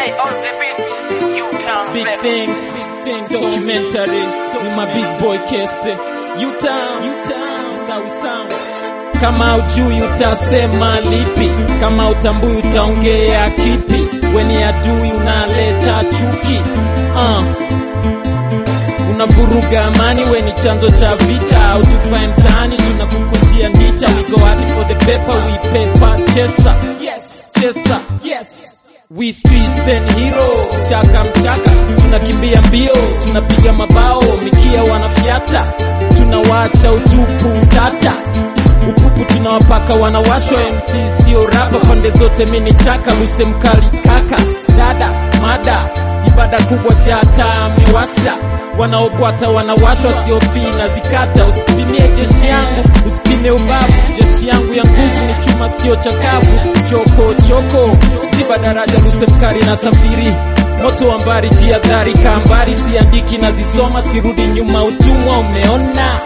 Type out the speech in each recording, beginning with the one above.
Hey, on the beat, you town Big baby. things, things documentary with my big boy Kese. U-Town, U-Town, is how we sound. Kama ujui utasema lipi, kama utambui utaongea kipi, weni adui unaleta chuki uh. Unavuruga amani, we ni chanzo cha vita, au tufae mtaani, tunakukujia ndita. We go hard for the paper, we paper chaser, yes, chaser, yes. We streets and hero, chaka mchaka, tunakimbia mbio, tunapiga mabao, mikia wanafyata, tunawacha utupu tata upupu tunawapaka wanawashwa MC sio rapa pande zote mini chaka luse mkali kaka dada mada ibada kubwa chata amewasha wanaobwata wanawashwa sio na zikata usipimie jeshi yangu usipime ubavu jeshi yangu ya nguvu ni chuma sio chakavu choko choko ziba daraja luse mkali na safiri moto wa mbari jiadhari kambari siandiki na zisoma sirudi nyuma utumwa umeona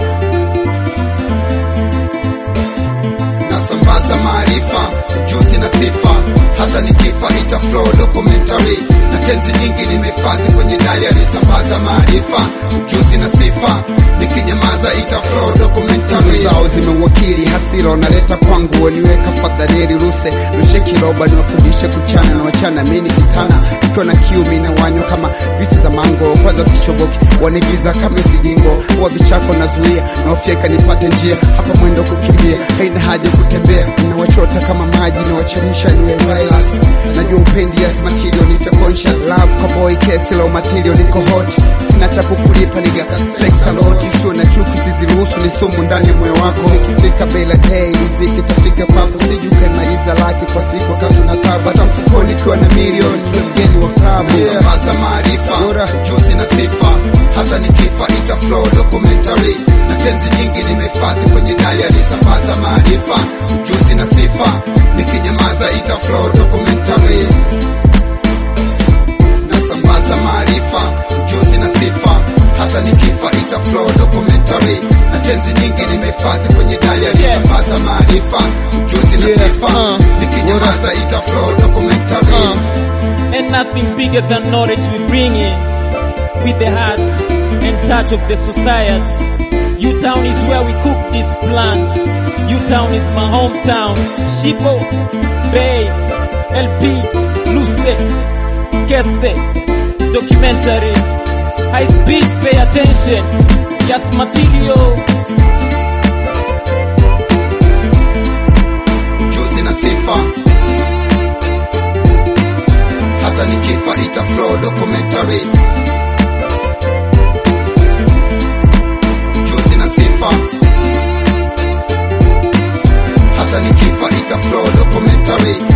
nasambaza maarifa ujuzi na sifa hata nikifa ita flow documentary na tenzi nyingi nimehifadhi kwenye diary sambaza maarifa ujuzi na sifa nikinyamaza ita flow documentary zao zimewakili hasira wanaleta kwangu waniweka fadhariri ruse rushe kiroba niwafundishe kuchana na wachana mini kitana ikiwa na kiu mina wanywa kama visi za mango kwanza sishoboki wanigiza kama sijingo wa vichako nazuia nawafyeka nipate njia hapa mwendo kukimbia haina haja kutembea nawachota kama maji nawachemsha niwe virus najua upendi yes material nite conscious love kwa boy kesi low material niko hot sina cha kukulipa niga flex a lot sio na chuki siziruhusu ni sumu ndani ya moyo wako ikifika bila day riziki tafika kwako siju kaimaliza laki kwa siku wakati na tabu hata mfukoni ikiwa na milioni sio mgeni wa klabu sambaza maarifa juzi na sifa hata nikifa ita flow documentary na tenzi nyingi nimehifadhi kwenye diary sambaza maarifa ujuzi na sifa nikinyamaza ita flow documentary nasambaza maarifa ujuzi na sifa hata nikifa ita flow documentary na tenzi nyingi nimehifadhi kwenye diary Yes. sambaza maarifa ujuzi na Yeah, sifa uh, nikinyamaza ita flow documentary Uh, and nothing bigger than knowledge we bring in with the hearts and touch of the society. U-Town is where we cook this plan. U-Town is my hometown. Shipo, Bay, LP, Luce, Kese, documentary. High speed, pay attention. Yes, material. juzi na sifa hata nikifa ita flow documentary juzi na sifa hata nikifa ita flow documentary